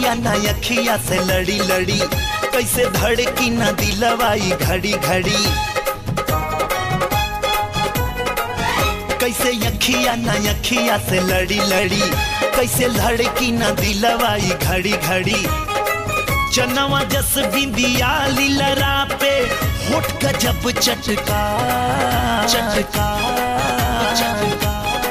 अखिया ना अखिया से लड़ी लड़ी कैसे धड़की ना दिलवाई घड़ी घड़ी कैसे अखिया ना अखिया से लड़ी लड़ी कैसे धड़की ना दिलवाई घड़ी घड़ी चनवा जस बिंदिया लीलरा पे होठ का जब चटका चटका चटका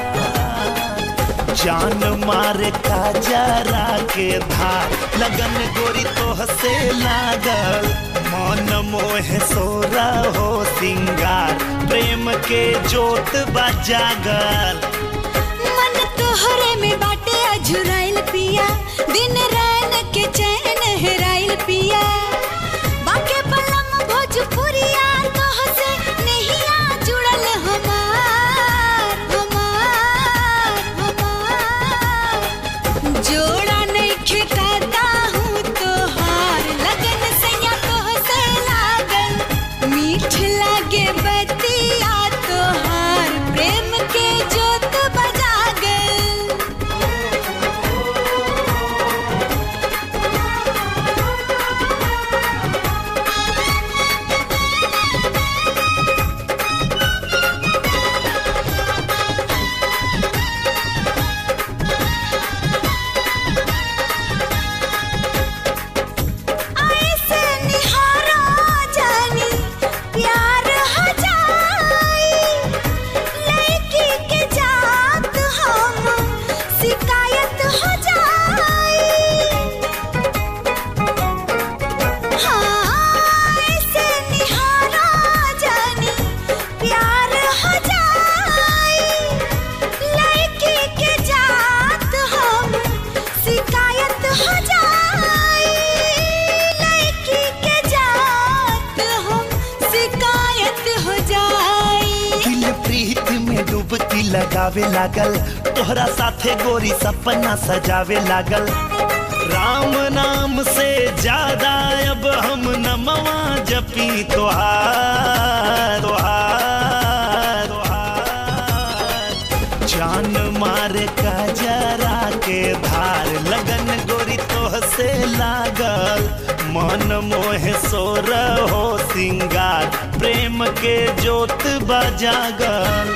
जान मारे का जरा के धार लगन गोरी तो हसे लागल मन मोह सोरा हो सिंगार प्रेम के जोत बजागल मन तोहरे में बाटे अझुराइल पिया दिन रैन के चैन हेराइल पिया बाके बलम भोजपुरिया तोह से नहिया जुड़ल हमार हमार हमार जोड़ा नइखे कहता हूँ तोहार लगन सैया तोह से लागल मीठ लागे बतिया तोहार प्रेम के जोत बजागल ऐसे निहारा जानी प्यार हो जाई लड़की के जात हम शिकायत हो जाई हाँ ऐसे निहारा जानी प्यार हो जाई लड़की के जात हम शिकायत हो जाई लड़की के जात हम शिकायत हो जाई दिल प्रीत में डूबती लगावे लागल तोहरा साथे गोरी सपना सजावे लागल राम नाम से ज्यादा अब हम नमवा जपी तोहार तोहार तोहार जान मारे का जरा के धार लगन गोरी तोह से लागल मन मोह सोर हो सिंगार प्रेम के जोत बजागल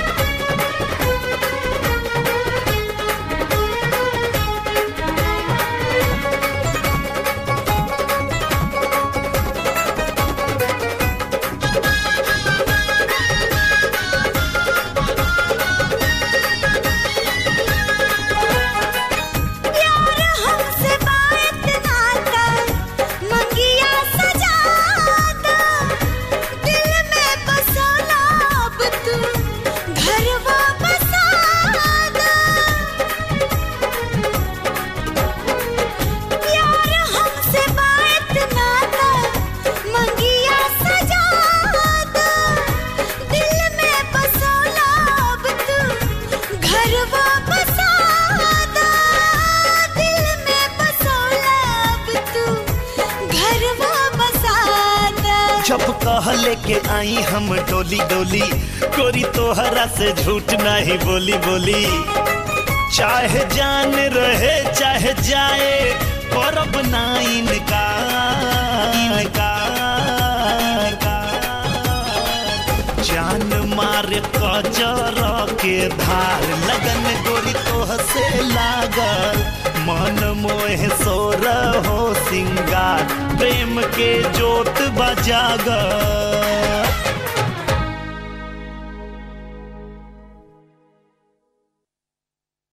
प्यार हमसे बात ना कर मंगिया सजा दो दिल में बसोला अब तू घरवा बसा दो प्यार हमसे बात ना कर मंगिया सजा दो दिल में बसोला अब तू घरवा बसा दो दिल में बसोला अब तू घरवा बसा दो जब कह लेके आई हम डोली डोली गोरी तोहरा से झूठ नहीं बोली बोली चाहे जान रहे चाहे जाए परब ना इनका इनका इनका। जान मार कजर के धार लगन गोरी तोह से लागल मन मोह सोर हो सिंगार प्रेम के जोत बजागल